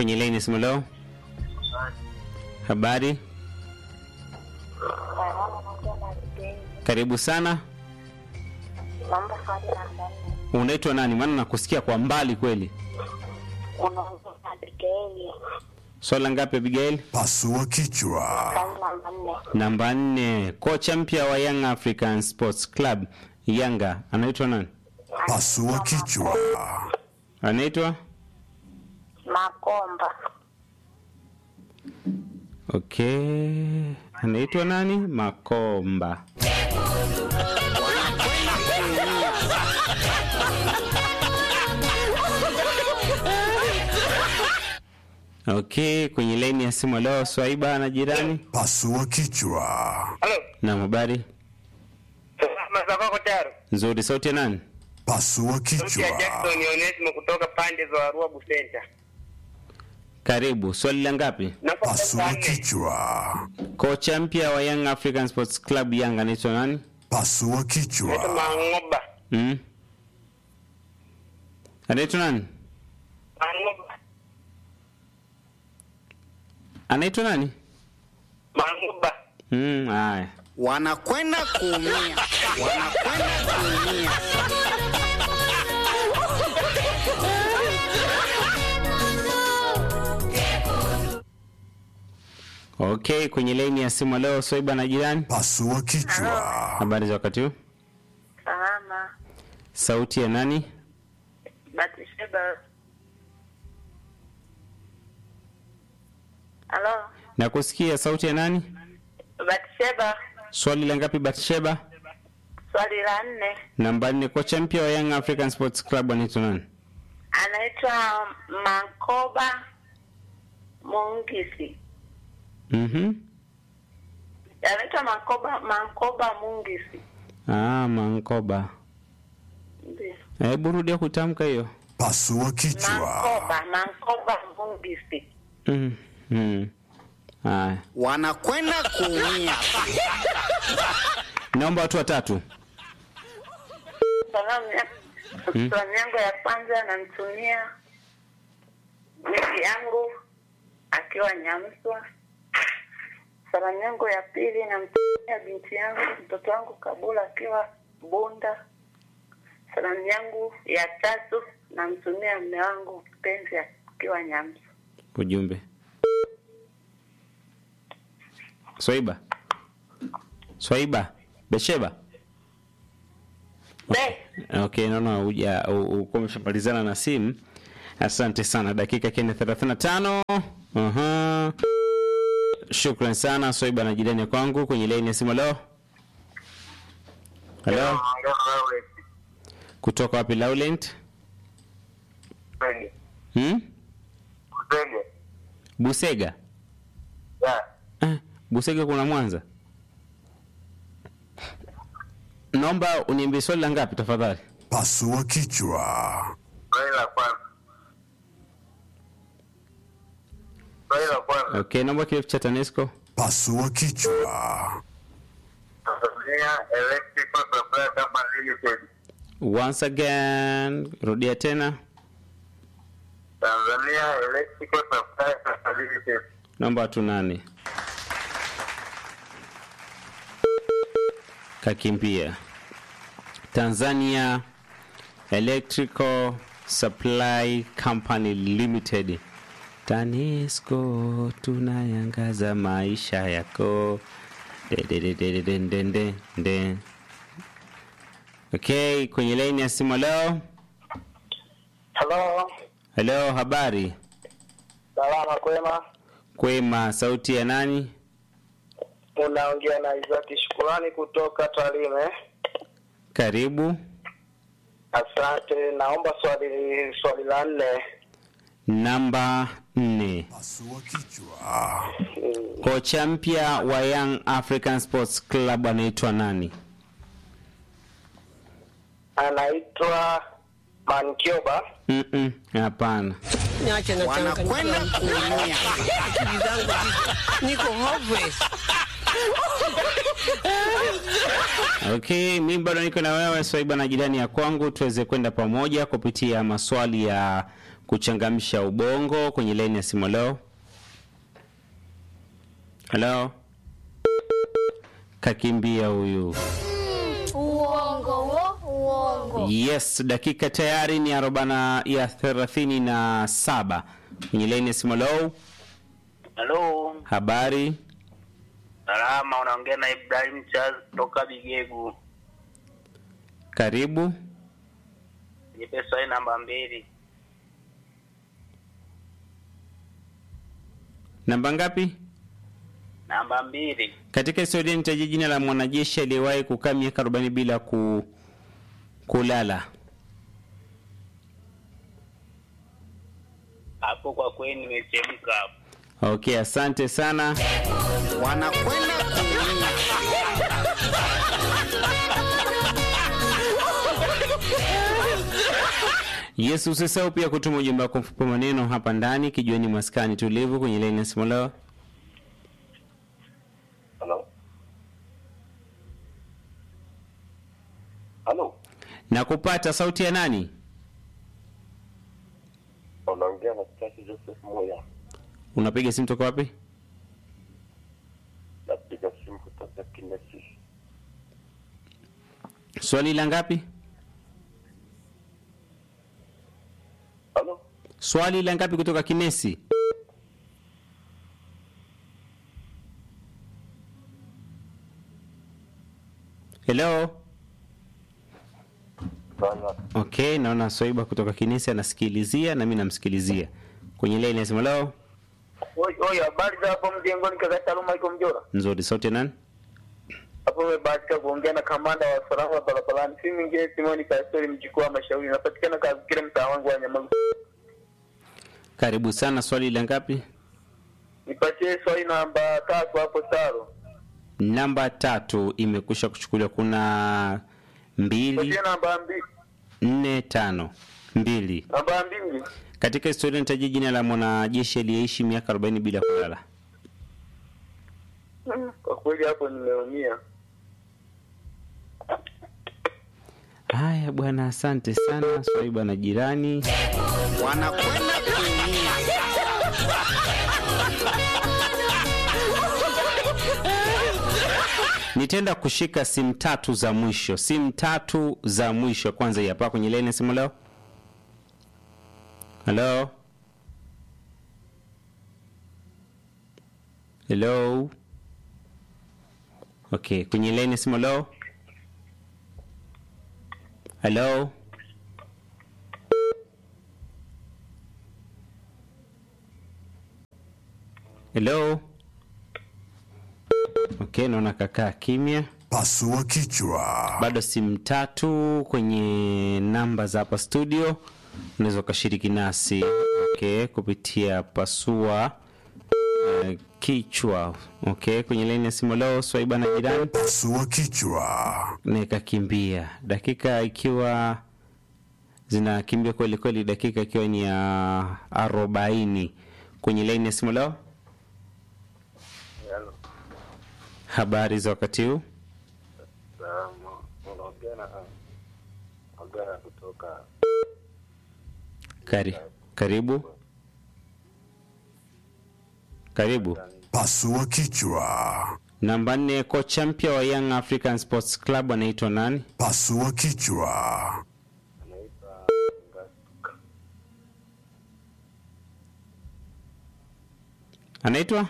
kwenye laini simu leo. Habari, karibu sana. Naomba swali namba nne. Unaitwa nani? Maana nakusikia kwa mbali kweli. Unaongea na Abigaili. Swala ngapi Abigail? Pasua kichwa. Swali namba nne. Namba nne. Kocha mpya wa Young African Sports Club Yanga anaitwa nani? Pasua kichwa. Anaitwa Makomba. okay, anaitwa nani? Makomba. Okay, kwenye laini ya simu leo Swaiba na jirani Pasua kichwa. Halo. na habari Salama kwako Taro. nzuri. Sauti ya nani? Pasua Sauti ya kichwa. Jackson Onesimo kutoka pande za Arua Busenta. Karibu. Swali la ngapi? Namba Pasua nne. kichwa. Kocha mpya wa Young African Sports Club Yanga anaitwa nani? Pasua Naitwa kichwa. Mangoba. Mm. Anaitwa nani? Mangoba. Anaitwa nani? Mangoba. Mm, haya. wanakwenda kuumia, wanakwenda kuumia. Okay, kwenye laini ya simu leo Swaiba na jirani. Pasua kichwa. Habari za wakati huu? Salama. Sauti ya nani? Batisheba. Halo. Nakusikia sauti ya nani? Batisheba. Swali la ngapi Batsheba? Swali la nne. Namba nne. Kocha mpya wa Young African Sports Club anaitwa nani? Anaitwa Makoba Mungisi. Mhm. Anaitwa Makoba Makoba Mungisi. Ah, Mankoba. Ndiyo. Hebu rudia kutamka hiyo. Pasua kichwa. Makoba Makoba Mungisi. Mm. Mm. Haya. wanakwenda kuumia. Naomba watu watatu. Salamu ya salamu yangu ya kwanza namtumia miki yangu akiwa Nyamswa. Salamu yangu ya pili namtumia binti yangu mtoto wangu Kabula akiwa Bunda. Salamu yangu ya tatu namtumia mme wangu mpenzi akiwa Nyamswa. Ujumbe. Swaiba. Swaiba. Besheba. Be, Okay, naona uja uko umeshamalizana na simu. Asante sana. Dakika kene 35. Aha. Shukran sana Swaiba na jirani kwangu kwenye line ya simu leo. Hello. Kutoka wapi Laurent? Hmm? Busega. Eh, Busega kuna Mwanza. Naomba uniambie swali la ngapi tafadhali? Pasua kichwa. Swali la kwanza. Swali la kwanza. Okay, naomba kirefu cha TANESCO. Pasua kichwa. Tanzania Electrical Supply Company Limited. Once again, rudia tena. Tanzania Electrical Supply Company Limited. Naomba watu nane. Kakimbia. Tanzania Electrical Supply Company Limited. TANESCO tunayangaza maisha yako. De, de, de, de, de, de, de, de. Okay, kwenye laini ya simu leo. Hello. Hello, habari? Salama kwema. Kwema, sauti ya nani? Unaongea na Isaac Shukurani kutoka Tarime. Karibu. Asante, naomba swali swali la nne. Namba nne. Pasua kichwa. Kocha mpya wa Young African Sports Club anaitwa nani? Anaitwa Mankioba. Mm-mm, Hapana. Niache na Wanakwenda kuumia. akili zangu ziko- niko hopeless. Okay, mi bado niko na wewe Swaiba na jirani ya kwangu, tuweze kwenda pamoja kupitia maswali ya kuchangamsha ubongo kwenye laini ya simu. Leo halo, kakimbia huyu. Uongo wo, uongo. Yes, dakika tayari ni arobana ya thelathini na saba kwenye laini ya simu. Leo Halo, habari salama, unaongea na Ibrahim Charles kutoka Bigegu. karibu. Nipe swali namba mbili. Namba ngapi? Namba mbili. Katika historia nitaje jina la mwanajeshi aliyewahi kukaa miaka 40 bila ku, kulala. Hapo kwa kweli nimechemka hapo. Okay, asante sana. wanakwenda kuumia Yes, usisahau pia kutuma ujumbe wako mfupi wa maneno hapa ndani kijueni maskani tulivu kwenye laini ya simu leo. Halo. Halo. Na kupata sauti ya nani? Unaongea na Stasi Joseph Moya. Unapiga simu toka wapi? Napiga simu kutoka Kinesi. Swali la ngapi? Halo. Swali la ngapi kutoka Kinesi? Hello. Sana. Okay, naona Swaiba kutoka Kinesi anasikilizia na mimi namsikilizia. Kwenye laini ya simu leo. Oi, oi, habari za hapo mjengoni kaka Saluma iko Mjora. Nzuri, sauti ya nani? Hapo umebahatika kuongea na kamanda wa usalama barabarani. Si mwingine Simoni Kastori mjukuu wa Mashauri. Napatikana katika mtaa wangu wa Nyamagu. Karibu sana. Swali la ngapi? Nipatie swali namba tatu hapo Saro. Namba tatu imekusha kuchukuliwa. Kuna mbili, Nipatie namba mbili. nne, tano, mbili. Namba mbili. Katika historia nitaje jina la mwanajeshi aliyeishi miaka 40 bila kulala. Kwa kweli hapo nimeumia. Haya bwana, asante sana Swaiba na jirani. wanakwenda kuumia Nitaenda kushika simu tatu za mwisho, simu tatu za mwisho. Kwanza hii hapa kwenye laini ya simu leo. Hello, hello. Okay, kwenye laini ya simu leo. Hello. Hello. Okay, naona kakaa kimya. Pasua kichwa. Bado simu tatu kwenye namba za hapa studio, unaweza ukashiriki nasi okay, kupitia pasua uh, kichwa okay, kwenye laini ya simu leo. Swaiba na jirani Pasua kichwa. nikakimbia dakika ikiwa zinakimbia kweli kweli, dakika ikiwa ni ya arobaini kwenye laini ya simu leo. Habari za wakati huu? Unaongea na Agara kutoka Kari, karibu karibu. Pasua kichwa. Namba nne, kocha mpya wa Young African Sports Club anaitwa nani? Pasua kichwa. anaitwa Ngasuka. Anaitwa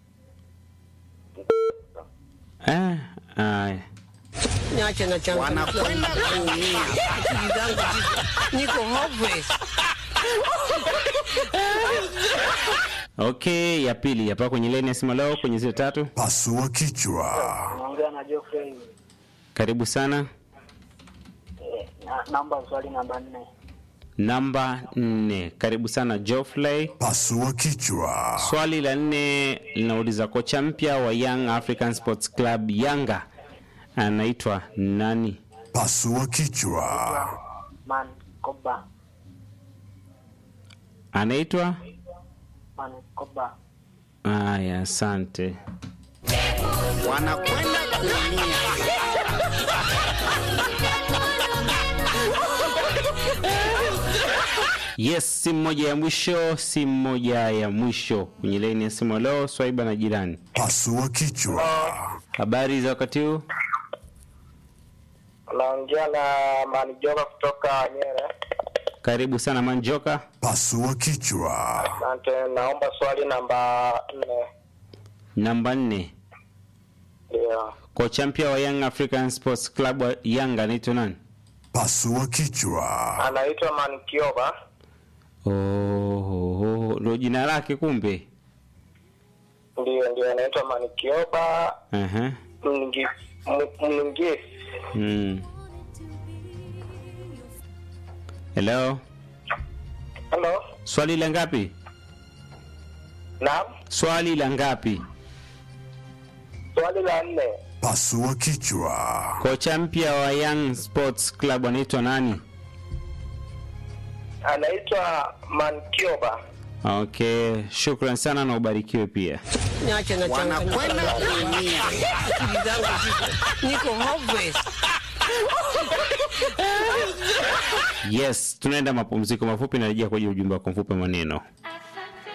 eh, aya. Niache na changu. wanakwenda kuumia Akili zangu ziko- niko hopeless. Okay, ya pili hapa kwenye leni ya simu leo kwenye zile tatu. Pasua kichwa. Unaongea na Geoffrey. Karibu sana. Eh, na, namba swali namba nne. Namba nne, karibu sana Geoffrey. Pasua kichwa. Swali la nne linauliza kocha mpya wa Young African Sports Club Yanga anaitwa nani? Pasua kichwa. Man Koba. Anaitwa Man Koba. Aya, asante. wanakwenda kuumia Yes, simu moja ya mwisho, simu moja ya mwisho kwenye laini ya simu. Leo Swaiba na jirani, Pasua kichwa. habari za wakati huu? Naongea na Manijoka kutoka Nyere. Karibu sana Manjoka. Pasua kichwa. Asante, naomba swali namba nne. Namba nne, Ndio, kocha mpya wa Young African Sports Club wa Yanga anaitwa nani? Pasua kichwa. anaitwa Mankioba. Oh, oh, oh, ndo jina lake kumbe. Ndio, ndio, anaitwa Mankioba Aha. Mlingisi. M- Mlingisi. Mm. Hello, Hello, swali la ngapi? naam, Swali la ngapi? swali la nne. Pasua kichwa. Kocha mpya wa Young Sports Club anaitwa nani? Anaitwa Mankioba. Okay, shukran sana na ubarikiwe pia. Niache na changa wanakwenda kuumia. akili zangu ziko niko hopeless. Yes, tunaenda mapumziko mafupi, narejea kwenye ujumbe wako mfupi wa maneno.